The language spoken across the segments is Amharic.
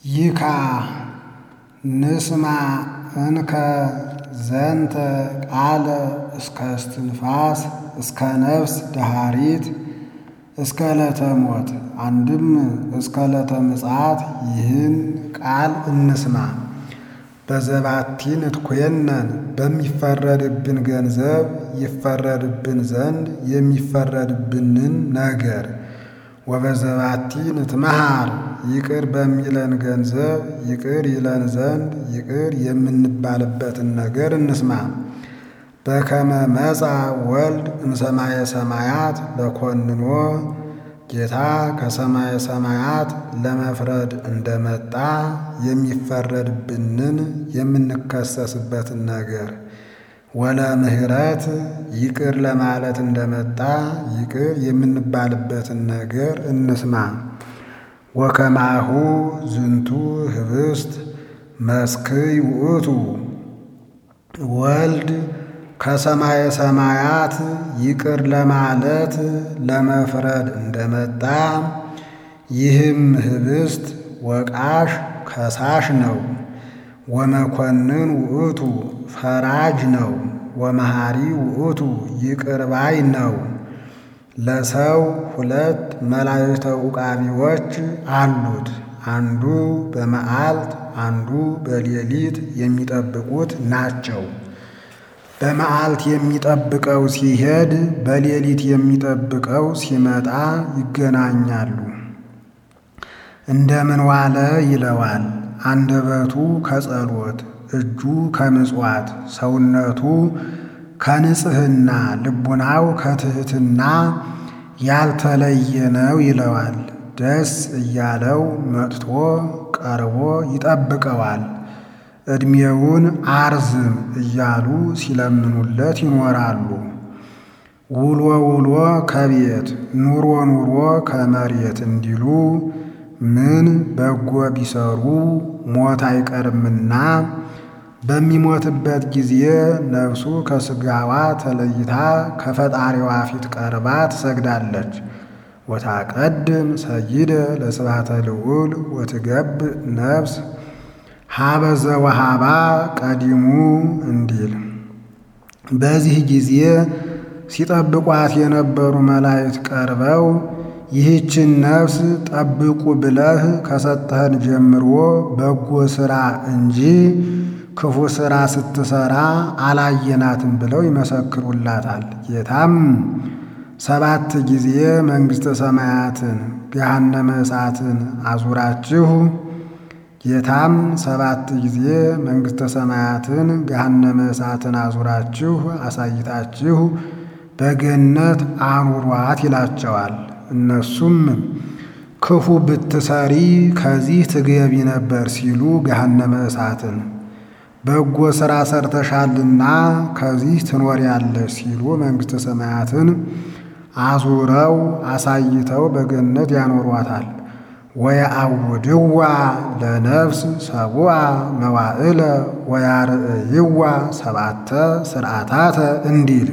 ይካ ንስማ እንከ ዘንተ ቃለ እስከ እስትንፋስ እስከ ነፍስ ደሃሪት እስከ ዕለተ ሞት አንድም እስከ ዕለተ ምጽአት ይህን ቃል እንስማ። በዘባቲ ንትኮነን በሚፈረድብን ገንዘብ ይፈረድብን ዘንድ የሚፈረድብንን ነገር ወበዘባቲ ንትመሃር ይቅር በሚለን ገንዘብ ይቅር ይለን ዘንድ ይቅር የምንባልበትን ነገር እንስማ። በከመ መጻ ወልድ እምሰማየ ሰማያት ለኮንኖ ጌታ ከሰማየ ሰማያት ለመፍረድ እንደመጣ የሚፈረድብንን የምንከሰስበትን ነገር ወለ ምህረት ይቅር ለማለት እንደመጣ ይቅር የምንባልበትን ነገር እንስማ። ወከማሁ ዝንቱ ህብስት መስክይ ውእቱ ወልድ ከሰማየ ሰማያት ይቅር ለማለት ለመፍረድ እንደመጣ ይህም ህብስት ወቃሽ ከሳሽ ነው። ወመኮንን ውእቱ ፈራጅ ነው። ወመሃሪ ውእቱ ይቅር ባይ ነው። ለሰው ሁለት መላእክተ ዑቃቢዎች አሉት። አንዱ በመዓልት አንዱ በሌሊት የሚጠብቁት ናቸው። በመዓልት የሚጠብቀው ሲሄድ በሌሊት የሚጠብቀው ሲመጣ ይገናኛሉ። እንደምን ዋለ ይለዋል። አንደበቱ ከጸሎት እጁ ከምጽዋት ሰውነቱ ከንጽሕና ልቡናው ከትሕትና ያልተለየ ነው ይለዋል። ደስ እያለው መጥቶ ቀርቦ ይጠብቀዋል። ዕድሜውን አርዝም እያሉ ሲለምኑለት ይኖራሉ። ውሎ ውሎ ከቤት ኑሮ ኑሮ ከመሬት እንዲሉ ምን በጎ ቢሰሩ ሞት አይቀርምና በሚሞትበት ጊዜ ነፍሱ ከሥጋዋ ተለይታ ከፈጣሪዋ ፊት ቀርባ ትሰግዳለች። ወታቀድም ሰይደ ለስብሐተ ልዑል ወትገብእ ነፍስ ሀበ ዘወሃባ ቀዲሙ እንዲል። በዚህ ጊዜ ሲጠብቋት የነበሩ መላእክት ቀርበው ይህችን ነፍስ ጠብቁ ብለህ ከሰጠህን ጀምሮ በጎ ሥራ እንጂ ክፉ ሥራ ስትሠራ አላየናትም ብለው ይመሰክሩላታል። ጌታም ሰባት ጊዜ መንግሥተ ሰማያትን ገሃነመ እሳትን አዙራችሁ ጌታም ሰባት ጊዜ መንግሥተ ሰማያትን ገሃነመ እሳትን አዙራችሁ አሳይታችሁ በገነት አኑሯት ይላቸዋል። እነሱም ክፉ ብትሰሪ ከዚህ ትገቢ ነበር ሲሉ ገሃነመ እሳትን፣ በጎ ሥራ ሰርተሻልና ከዚህ ትኖሪያለሽ ሲሉ መንግሥተ ሰማያትን አዙረው አሳይተው በገነት ያኖሯታል። ወየአውድዋ ለነፍስ ሰቡአ መዋዕለ ወያርእይዋ ሰባተ ስርዓታተ እንዲል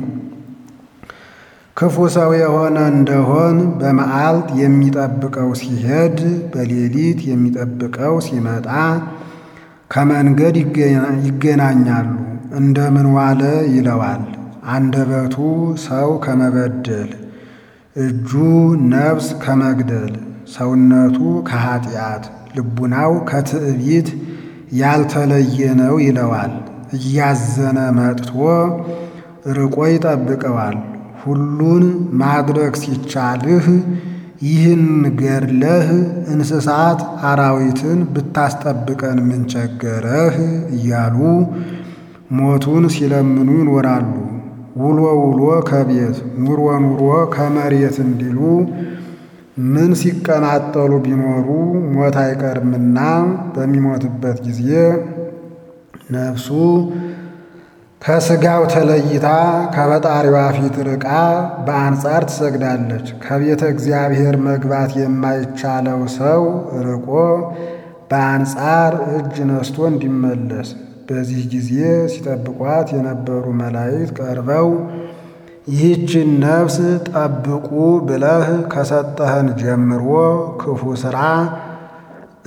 ክፉ ሰው የሆነ እንደሆን በመዓልት የሚጠብቀው ሲሄድ በሌሊት የሚጠብቀው ሲመጣ ከመንገድ ይገናኛሉ። እንደምን ዋለ ይለዋል። አንደበቱ ሰው ከመበደል እጁ ነፍስ ከመግደል ሰውነቱ ከኀጢአት ልቡናው ከትዕቢት ያልተለየ ነው ይለዋል። እያዘነ መጥቶ ርቆ ይጠብቀዋል። ሁሉን ማድረግ ሲቻልህ ይህን ገድለህ እንስሳት አራዊትን ብታስጠብቀን ምን ቸገረህ እያሉ ሞቱን ሲለምኑ ይኖራሉ። ውሎ ውሎ ከቤት ኑሮ ኑሮ ከመሬት እንዲሉ ምን ሲቀማጠሉ ቢኖሩ ሞት አይቀርምና በሚሞትበት ጊዜ ነፍሱ ከሥጋው ተለይታ ከፈጣሪዋ ፊት ርቃ በአንጻር ትሰግዳለች። ከቤተ እግዚአብሔር መግባት የማይቻለው ሰው ርቆ በአንጻር እጅ ነስቶ እንዲመለስ በዚህ ጊዜ ሲጠብቋት የነበሩ መላእክት ቀርበው ይህችን ነፍስ ጠብቁ ብለህ ከሰጠህን ጀምሮ ክፉ ሥራ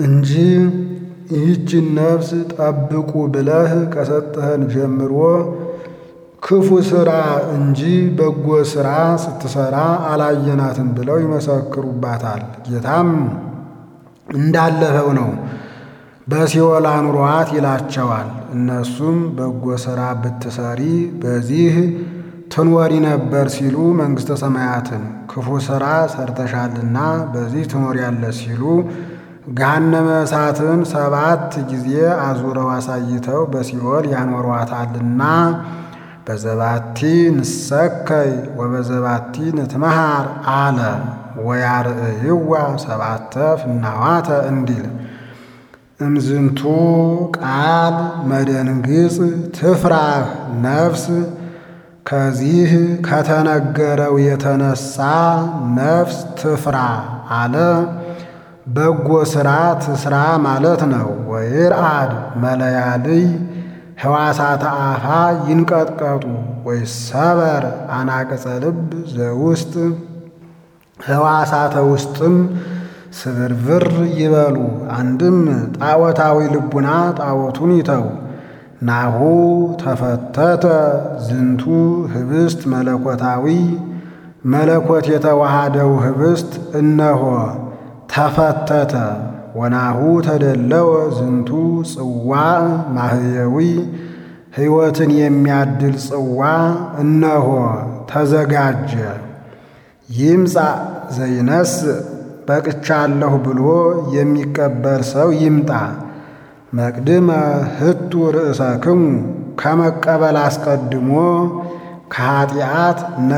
እንጂ ይህችን ነፍስ ጠብቁ ብለህ ከሰጠህን ጀምሮ ክፉ ሥራ እንጂ በጎ ሥራ ስትሠራ አላየናትም ብለው ይመሰክሩባታል። ጌታም እንዳለፈው ነው በሲኦል አኑሯት ይላቸዋል። እነሱም በጎ ሥራ ብትሰሪ በዚህ ትኖሪ ነበር ሲሉ መንግሥተ ሰማያትን፣ ክፉ ሥራ ሰርተሻልና በዚህ ትኖሪያለሽ ሲሉ ገሃነመ እሳትን ሰባት ጊዜ አዙረው አሳይተው በሲኦል ያኖሯታልና በዘባቲ ንሰከይ ወበዘባቲ ንትመሃር አለ ወያርእይዋ ሰባተ ፍናዋተ እንዲል እምዝንቱ ቃል መደንግጽ ትፍራህ ነፍስ ከዚህ ከተነገረው የተነሳ ነፍስ ትፍራ አለ። በጎ ሥራ ትስራ ማለት ነው። ወይርአድ መለያልይ ሕዋሳተ አፋ ይንቀጥቀጡ ወይሰበር አናቅጸ ልብ ዘውስጥ ሕዋሳተ ውስጥም ስብርብር ይበሉ። አንድም ጣዖታዊ ልቡና ጣዖቱን ይተው። ናሁ ተፈተተ ዝንቱ ህብስት መለኮታዊ መለኮት የተዋሃደው ህብስት እነሆ ተፈተተ። ወናሁ ተደለወ ዝንቱ ጽዋዕ ማህየዊ ሕይወትን የሚያድል ጽዋ እነሆ ተዘጋጀ። ይምጻ ዘይነስ በቅቻለሁ ብሎ የሚቀበል ሰው ይምጣ። መቅድመ ህቱ ርእሰክሙ ከመቀበል አስቀድሞ ከኀጢአት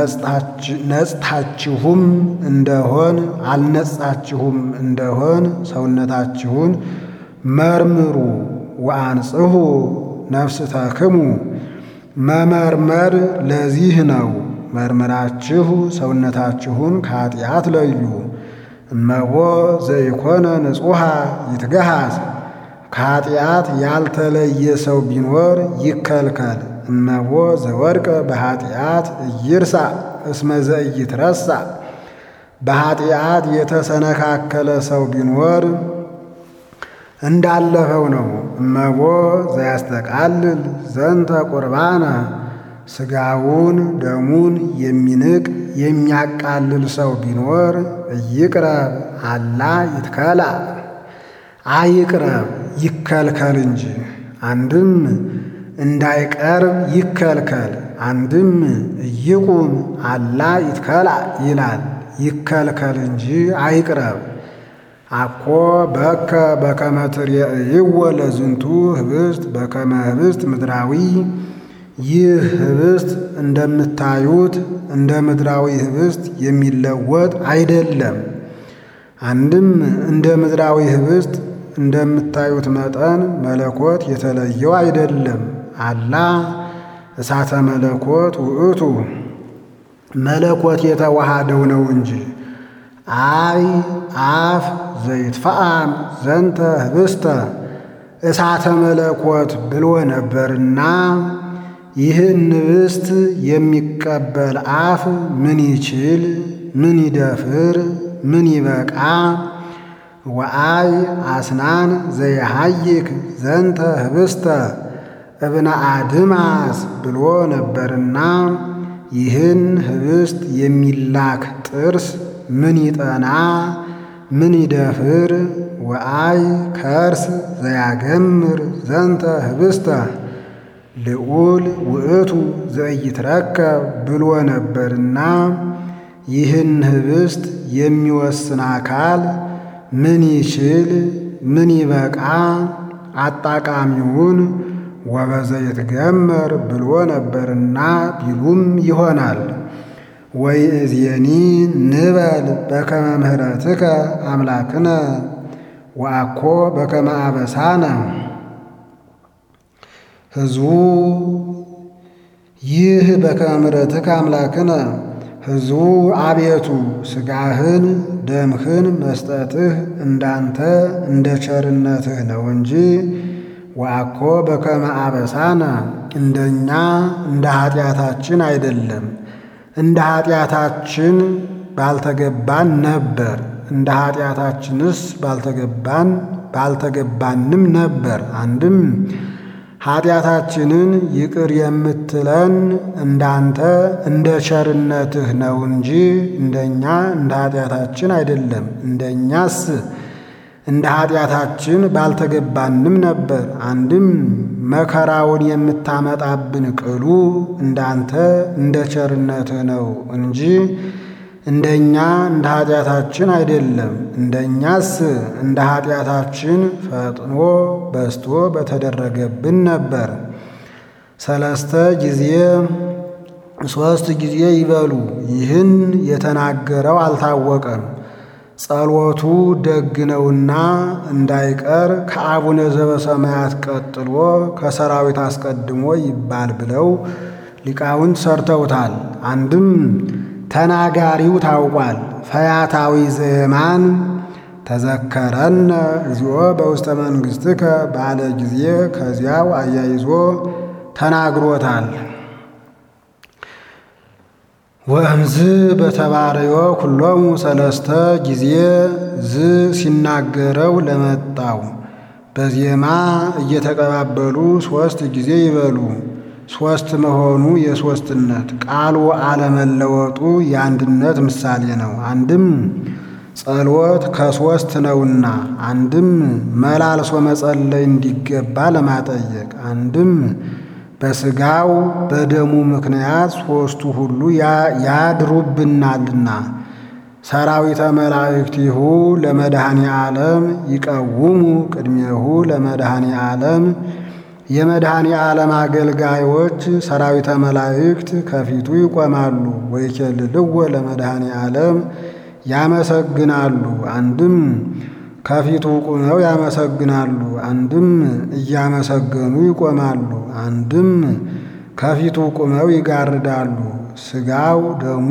ነጽታችሁም እንደሆን አልነጻችሁም እንደሆን ሰውነታችሁን መርምሩ። ወአንጽሑ ነፍስተክሙ መመርመር ለዚህ ነው። መርምራችሁ ሰውነታችሁን ከኀጢአት ለዩ። እመቦ ዘይኮነ ንጹሐ ይትገሃዝ ከኀጢአት ያልተለየ ሰው ቢኖር ይከልከል። እመቦ ዘወድቀ በኀጢአት እይርሳ እስመ ዘኢይትረሳ በኀጢአት የተሰነካከለ ሰው ቢኖር እንዳለፈው ነው። እመቦ ዘያስተቃልል ዘንተ ቁርባነ ሥጋውን ደሙን የሚንቅ የሚያቃልል ሰው ቢኖር እይቅረብ አላ ይትከላ አይቅረብ ይከልከል እንጂ። አንድም እንዳይቀርብ ይከልከል፣ አንድም እይቁም አላ ይትከላ ይላል። ይከልከል እንጂ አይቅረብ። አኮ በከ በከመ ትርእይዎ ለዝንቱ ህብስት በከመ ህብስት ምድራዊ ይህ ህብስት እንደምታዩት እንደ ምድራዊ ህብስት የሚለወጥ አይደለም። አንድም እንደ ምድራዊ ህብስት እንደምታዩት መጠን መለኮት የተለየው አይደለም። አላ እሳተ መለኮት ውእቱ መለኮት የተዋሃደው ነው እንጂ። አይ አፍ ዘይትፈአም ዘንተ ህብስተ እሳተ መለኮት ብሎ ነበርና ይህን ህብስት የሚቀበል አፍ ምን ይችል? ምን ይደፍር? ምን ይበቃ? ወአይ አስናን ዘይሃይክ ዘንተ ህብስተ እብነ አድማስ ብሎ ነበርና ይህን ህብስት የሚላክ ጥርስ ምን ይጠና? ምን ይደፍር? ወአይ ከርስ ዘያገምር ዘንተ ህብስተ ልዑል ውእቱ ዘኢይትረከብ ብሎ ነበርና ይህን ህብስት የሚወስን አካል ምን ይችል? ምን ይበቃ? አጣቃሚውን ወበዘይትገመር ብሎ ነበርና ቢሉም ይሆናል። ወይእዜኒ ንበል በከመ ምሕረትከ አምላክነ ወአኮ በከመ አበሳነ ሕዝቡ ይህ በከመ ምሕረትከ አምላክነ ሕዝቡ አቤቱ ሥጋህን ደምህን መስጠትህ እንዳንተ እንደ ቸርነትህ ነው እንጂ ወአኮ በከመ አበሳነ እንደኛ እንደ ኃጢአታችን አይደለም። እንደ ኃጢአታችን ባልተገባን ነበር። እንደ ኃጢአታችንስ ባልተገባን ባልተገባንም ነበር። አንድም ኃጢአታችንን ይቅር የምትለን እንዳንተ እንደ ቸርነትህ ነው እንጂ እንደኛ እንደ ኃጢአታችን አይደለም። እንደኛስ እንደ ኃጢአታችን ባልተገባንም ነበር። አንድም መከራውን የምታመጣብን ቅሉ እንዳንተ እንደ ቸርነትህ ነው እንጂ እንደኛ እንደ ኃጢአታችን አይደለም። እንደኛስ እንደ ኃጢአታችን ፈጥኖ በስቶ በተደረገብን ነበር። ሰለስተ ጊዜ ሦስት ጊዜ ይበሉ። ይህን የተናገረው አልታወቀም። ጸሎቱ ደግ ነውና እንዳይቀር ከአቡነ ዘበሰማያት ቀጥሎ ከሰራዊት አስቀድሞ ይባል ብለው ሊቃውንት ሰርተውታል። አንድም ተናጋሪው ታውቋል። ፈያታዊ ዘየማን ተዘከረነ እግዚኦ በውስተ መንግሥትከ ባለ ጊዜ ከዚያው አያይዞ ተናግሮታል። ወእምዝ በተባረዮ ኩሎሙ ሰለስተ ጊዜ ዝ ሲናገረው ለመጣው በዜማ እየተቀባበሉ ሦስት ጊዜ ይበሉ። ሦስት መሆኑ የሦስትነት ቃሉ አለመለወጡ የአንድነት ምሳሌ ነው። አንድም ጸሎት ከሦስት ነውና፣ አንድም መላልሶ መጸለይ እንዲገባ ለማጠየቅ፣ አንድም በሥጋው በደሙ ምክንያት ሦስቱ ሁሉ ያድሩብናልና ሰራዊተ መላእክቲሁ ለመድኃኔ ዓለም ይቀውሙ ቅድሜሁ ለመድኃኔ ዓለም የመድኃኔ ዓለም አገልጋዮች ሰራዊተ መላእክት ከፊቱ ይቆማሉ። ወይኬልልዎ ለመድኃኔ ዓለም ያመሰግናሉ። አንድም ከፊቱ ቁመው ያመሰግናሉ፣ አንድም እያመሰገኑ ይቆማሉ፣ አንድም ከፊቱ ቁመው ይጋርዳሉ። ሥጋው ደሙ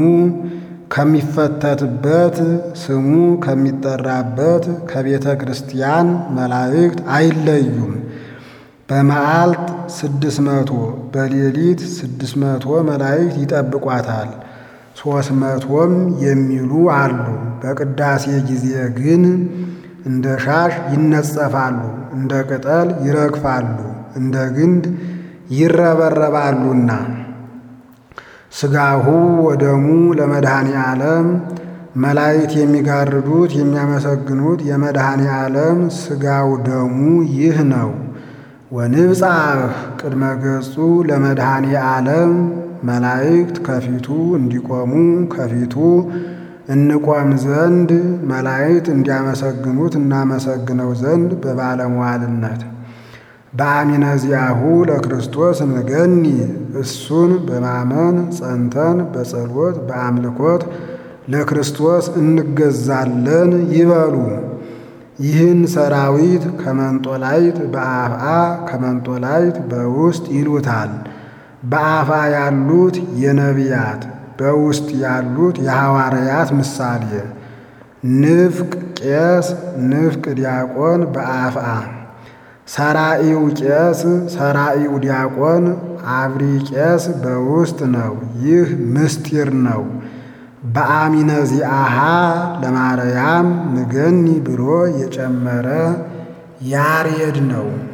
ከሚፈተትበት ስሙ ከሚጠራበት ከቤተ ክርስቲያን መላእክት አይለዩም። በመዓልት ስድስት መቶ በሌሊት ስድስት መቶ መላእክት ይጠብቋታል። ሦስት መቶም የሚሉ አሉ። በቅዳሴ ጊዜ ግን እንደ ሻሽ ይነጸፋሉ፣ እንደ ቅጠል ይረግፋሉ፣ እንደ ግንድ ይረበረባሉና ሥጋሁ ወደሙ ለመድኃኔ ዓለም መላእክት የሚጋርዱት የሚያመሰግኑት የመድኃኔ ዓለም ሥጋው ደሙ ይህ ነው። ወንብጻሕ ቅድመ ገጹ ለመድኃኔ ዓለም መላእክት ከፊቱ እንዲቆሙ ከፊቱ እንቆም ዘንድ መላእክት እንዲያመሰግኑት እናመሰግነው ዘንድ በባለሟልነት በአሚነ ዚአሁ ለክርስቶስ እንገኒ እሱን በማመን ጸንተን በጸሎት በአምልኮት ለክርስቶስ እንገዛለን ይበሉ። ይህን ሰራዊት ከመንጦላይት በአፍአ ከመንጦላይት በውስጥ ይሉታል። በአፋ ያሉት የነቢያት በውስጥ ያሉት የሐዋርያት ምሳሌ ንፍቅ ቄስ፣ ንፍቅ ዲያቆን በአፍአ ሰራኢው ቄስ፣ ሰራኢው ዲያቆን፣ አብሪ ቄስ በውስጥ ነው። ይህ ምስጢር ነው። በአሚነ ዚአሃ ለማርያም ንገኒ ብሎ የጨመረ ያሬድ ነው።